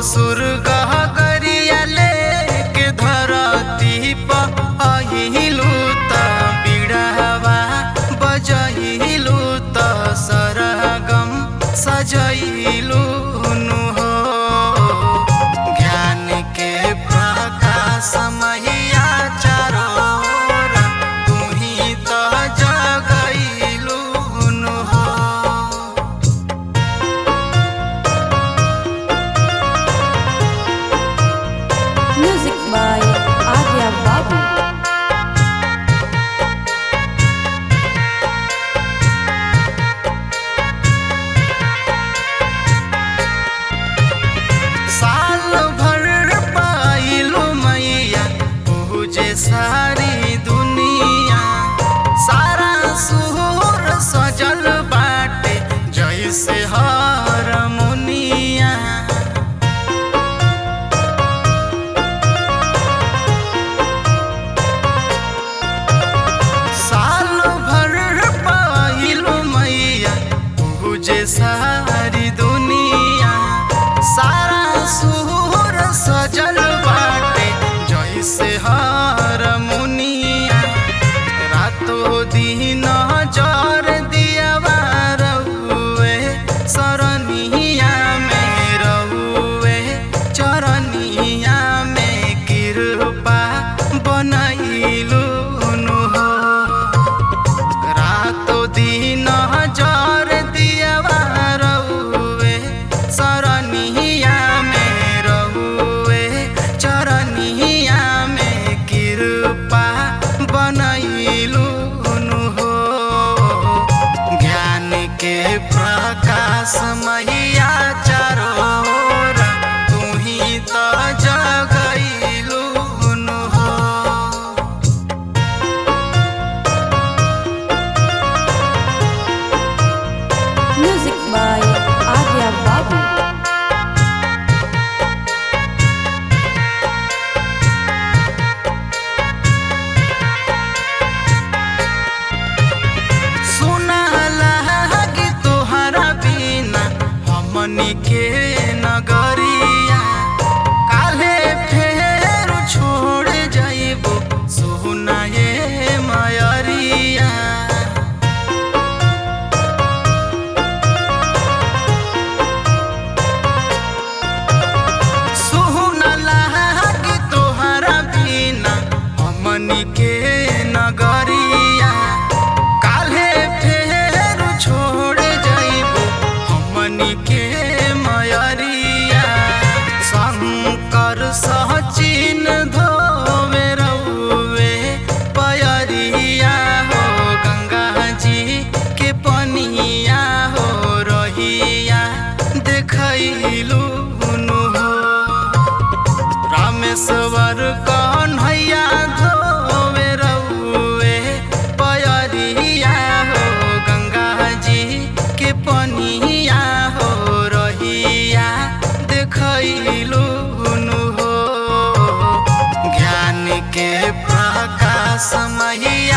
सुर्ग करिया लेके धरती पर अहिलू त बिड़हवा बजहिलू त सरगम सजइलू नु हो ज्ञान के प्रकाश मैया चारोर तुही त जगइलू नु हो Music by Arya Babu. साल भर पाइलू मैया पूजे सारी दुनिया सारा सुर सजल बाटे जैसे हारमोनिया साल भर पाइलू मैया पूजे सारी दुनिया सारा सुर सजल बाटे जैसे हारमोनिया रातो दिन जर दियावा रहुए सरनिया में रहुए चरनिया में कृपा बनैलू नु हो रातो दिन जर दियावा रहुए सरनिया में रहुए चरनिया में कृपा बनैलू नु हो ज्ञान के प्रकाश मैया चारोर तुही त जगैलू नु हो Music by Arya Babu. सुना लागी तोहरा बिना हमनी के नगरिया काले फेर छोड़ जाइबो सुना ये मयरिया सुना लागी तोहरा बिना हमनी के नगरिया काल्हे फेर छोड़ जाइबो हमनी के मयरिया शंकर सचिन धोवे रउवे पयरिया हो गंगा जी के पनिया हो रहिया देखैलू नु हो रामेश्वर कन्हैया धोवे रउवे पयरिया हो गंगा जी के पनिया हो रहिया देखैलू नु हो ज्ञान के प्रकाश मैया